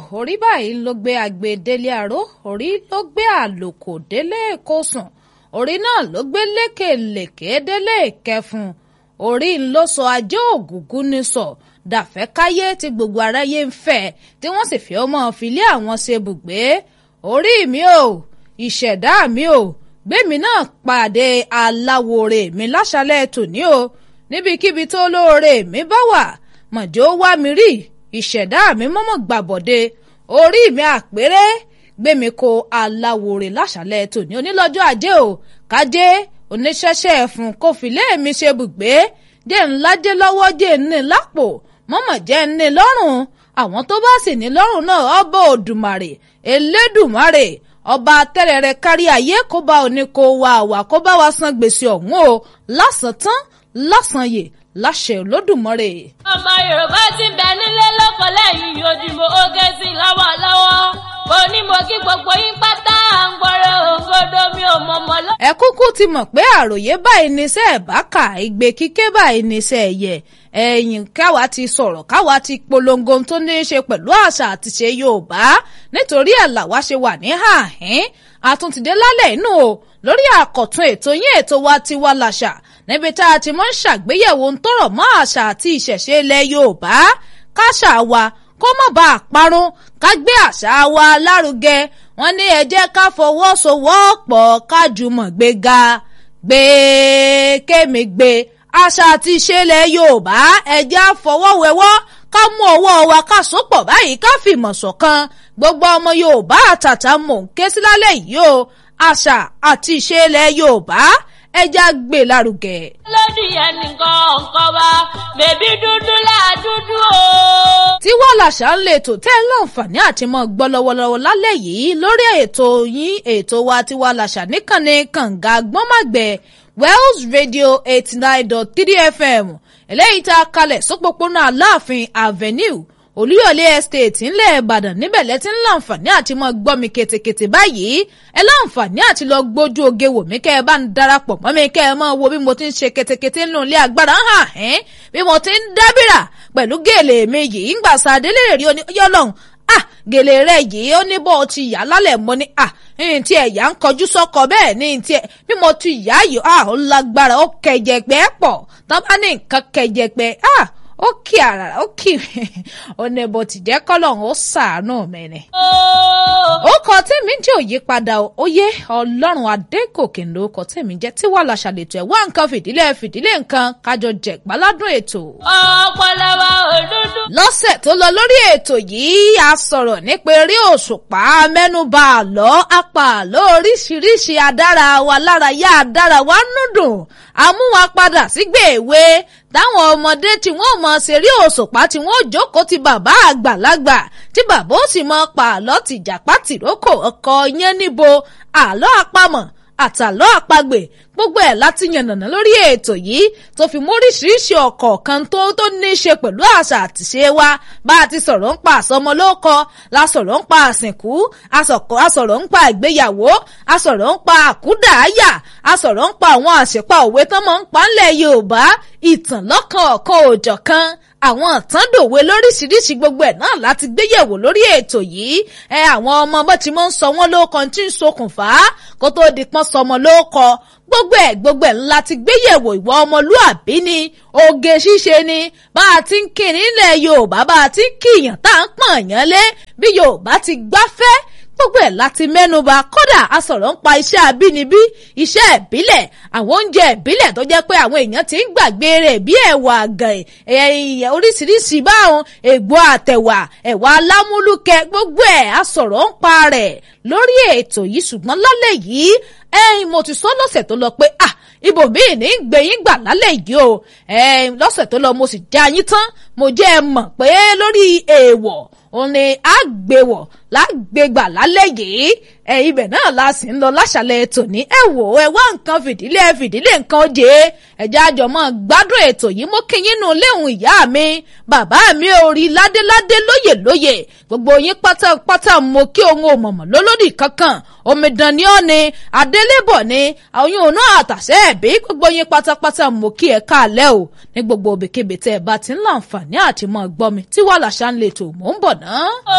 orí báyìí ló gbé agbe délé aró orí ló gbé àlòkò délé èkósùn orí náà ló gbé lékèlèké délé ìkẹfun orí ń ló sọ ajé ògùngún ní sọ dàfẹ́ káyé tí gbogbo aráyé ń fẹ́ tí wọ́n sì fi ọmọ filé àwọn ṣe bùgbé orí mi ò ìṣẹ̀dá mi ò gbẹ̀mí náà pàdé aláwòrè mi láṣálẹ̀ tòní o níbikíbi tó lóore mi bá wà mọ̀jọ́ wá mi rí ìṣẹ̀dá mi mọ́mọ́ gbàbọ̀dé orí mi àpérè gbẹ̀mí ko aláwòrè láṣálẹ̀ tòní onílọ́jọ́ ajé o kájé oníṣẹ́ṣẹ́ ẹ̀fún kò fìlé mi ṣe bùgbé jẹ́ ńlájẹ́ lọ́wọ́ jẹ́ ní lápò mọ́mọ́ jẹ́ ní lọ́rùn àwọn tó bá sì ní lọ́rùn náà ọba òdùmarè elédùmarè ọba tẹ́rẹ̀rẹ̀ kárí ayé kó bá òní kó wá wà kó bá wa san gbèsè ọ̀hún o lásán tán lásán yè láṣẹ olódùmarè. ọmọ yorùbá ti bẹ nílé lóko lẹ́yìn ojúmọ́ oge sí lọ́wọ́lọ́wọ́ mo ní mo kí gbogbo yín pátá à ń gbọ́rọ̀ òǹgọ́dọ̀ mi ò mọ̀mọ́ lọ. ẹ kúkú ti mọ̀ pé àròyé báyìí níṣẹ́ ẹ̀ bá kà igbe kíké báyìí níṣẹ́ ẹ̀yẹ ẹ̀yìn káwa ti sọ̀rọ̀ káwa ti polongo tó ní í ṣe pẹ̀lú àṣà àtiṣe yorùbá nítorí ẹ̀ làwa ṣe wà ní hàhín àtúntìdé lálẹ́ inú o lórí àkọ̀tun ètò yín ètò wa Tiwa Làṣà níbi tá a ti mọ́ ń ṣàgbéyẹ̀wò ń tọrọ mọ́ àṣà àti ìṣẹ̀ṣe ilẹ̀ yorùbá káṣà wa kó má bàa parun ká gbé àṣà wa lárugẹ wọn ní ẹ jẹ́ ká fọwọ́sowọ́pọ̀ ká jùmọ̀ gbé ga gbé kémi gbé àṣà àti ìṣẹ̀lẹ̀ yorùbá ẹ jẹ́ àfọwọ́wẹ́wọ́ ká mú ọwọ́ wa ká sopọ̀ báyìí ká fìmọ̀ ṣọ̀kan gbogbo ọmọ yorùbá àtàtà mò ń ké sí lálẹ́ yìí o àṣà àti ìṣẹ̀lẹ̀ yorùbá ẹja gbé lárugẹ. lódì ẹnìkan nǹkan wa bèbí dúdú láàdúdú o. Tiwa Làṣà ń lè tò tẹ́ láǹfààní àti mọ́ gbọ́ lọ́wọ́lọ́wọ́ lálẹ́ yìí lórí ètò yín ètò wa Tiwa Làṣà níkànnì kànga gbọ́nmàgbẹ́ Wells Radio eighty nine dot three FM eléyìí tá a kalẹ̀ sópópónà Aláàfin Avenue olúyọ̀lé estate ńlẹ̀ ìbàdàn níbẹ̀ lẹ́tí ń láǹfààní àti mọ́ gbọ́ mi ketekete báyìí ẹ láǹfààní àti lọ gbójú oge wò mí kẹ́ ẹ bá ń darapọ̀ mọ́ mi kẹ́ ẹ mọ́ wo bí mo ti ń ṣe ketekete nínú ilé agbára hàn ẹ́n bí mo ti ń dábìrà pẹ̀lú gèlè mi yìí ń gbà sàdélé rí yọlọ́hún ah gèlè rẹ yìí ó ní bó o ti yà lálẹ́ mo ní ah ní ti ẹ̀yà ń kọjú sọ́kọ bẹ́ẹ̀ ní ti ẹ̀ bí mo ti yà yìí ah ó lágbára ó kẹjẹgbẹ́ pọ̀ tọ́ba ní nǹkan kẹjẹgbẹ́ ah ó kì àrà ó kì ó ní bó ti jẹ́ kọ́lọ́hún ó sàánú mi ni. ó kọ tèmi jẹ́ òyípadà oyè ọlọ́run adégòkè ló kọ tèmi jẹ́ Tiwa Làṣà lètò ẹ̀ wá nǹkan fìdílé fìdílé nǹkan kájọ jẹ̀ gbáládùn ètò. ọpọlọwọ òdúdú. lọ́sẹ̀ tó lọ lórí ètò yìí a sọ̀rọ̀ nípa eré òṣùpá mẹ́nubà àlọ́ apá àlọ́ oríṣiríṣi adára wa lára yá adára wa núdùn amúwa padà sígbè èwe táwọn ọmọdé tí wọ́n mọ ṣeré òṣùpá tí wọ́n jókòó ti bàbá àgbàlagbà tí bàbá ó sì mọ pa àlọ́ tìjàpá tìrókò ọkọ yẹn níbo àlọ́ àpamọ̀ àtàlọ́ àpagbè gbogbo ẹ̀ láti yànnàná lórí ètò yìí tó fi móríṣiríṣi ọ̀kọ̀ọ̀kan tó tó ní í ṣe pẹ̀lú àṣà àtìṣe wa bá a ti sọ̀rọ̀ ń pa àsọmọlókọ la sọ̀rọ̀ ń pa àsìnkú a sọ̀rọ̀ ń pa ìgbéyàwó a sọ̀rọ̀ ń pa àkúdàáyà a sọ̀rọ̀ ń pa àwọn àṣepa òwe tán mọ́ ń pa ńlẹ̀ Yorùbá ìtàn lọ́kàn ọ̀kan òjọ̀kan àwọn àtàndòwe lóríṣiríṣi gbogbo ẹ̀ náà láti gbéyẹ̀wò lórí ètò yìí ẹ àwọn ọmọ bó ti mọ́ ń sọ wọ́n lóko tí ń ṣokùnfà kó tó di pọ́n sọmọ lóko gbogbo ẹ̀ gbogbo ẹ̀ ńlá ti gbéyẹ̀wò ìwà ọmọlúàbí ni oge ṣíṣe ni bá a ti ń kí nílẹ̀ Yorùbá bá a ti ń kíyàn tá à ń pọ̀n yàn lé bí Yorùbá ti gbáfẹ́ gbogbo ẹ̀ láti mẹ́nuba kódà a sọ̀rọ̀ ń pa iṣẹ́ abínibí iṣẹ́ ìbílẹ̀ àwọn oúnjẹ ìbílẹ̀ tó jẹ́ pé àwọn èèyàn ti ń gbàgbé rẹ̀ bí ẹ̀wà àgàn ẹ̀yẹ oríṣiríṣi báwọn ègbò àtẹ̀wà ẹ̀wà alámúlùkẹ́ gbogbo ẹ̀ a sọ̀rọ̀ ń pa rẹ̀ lórí ètò yìí ṣùgbọ́n lálẹ́ yìí ẹ̀yin mo ti sọ lọ́sẹ̀ tó lọ pé ah ibòmíì ní gbẹ̀yìn gbà lálẹ́ yìí o lọ́sẹ̀ tó lọ mo sì já yín tán mo jẹ́ ẹ mọ̀ pé lórí èèwọ̀ òun ni àgbèwọ̀ lágbègbà lálẹ́ yìí ẹ ibẹ̀ náà la sì ń lọ láṣàlẹ̀ tòní ẹ wò ẹ wá nǹkan fìdílé fìdílé nǹkan jẹ ẹjẹ àjọmọ gbádùn ètò yìí mo kí yín nù léhùn ìyá mi bàbá mi ò rí ládéládé lóyè lóyè gbogbo yín pátápátá mo kí òun ò mọ̀mọ̀ lólódì kankan omidan ni ọ́ ni adélébọ̀ ni àwọn òun náà àtàṣe ẹ̀bí gbogbo yín pátápátá mo kí ẹ káàlẹ́ o ní gbogbo òbíkébé tẹ́ ẹ bá ti ń láǹfààní àti mọ́ gbọ́ mi Tiwa Làṣà ń lè tò mò ń bọ̀ náà.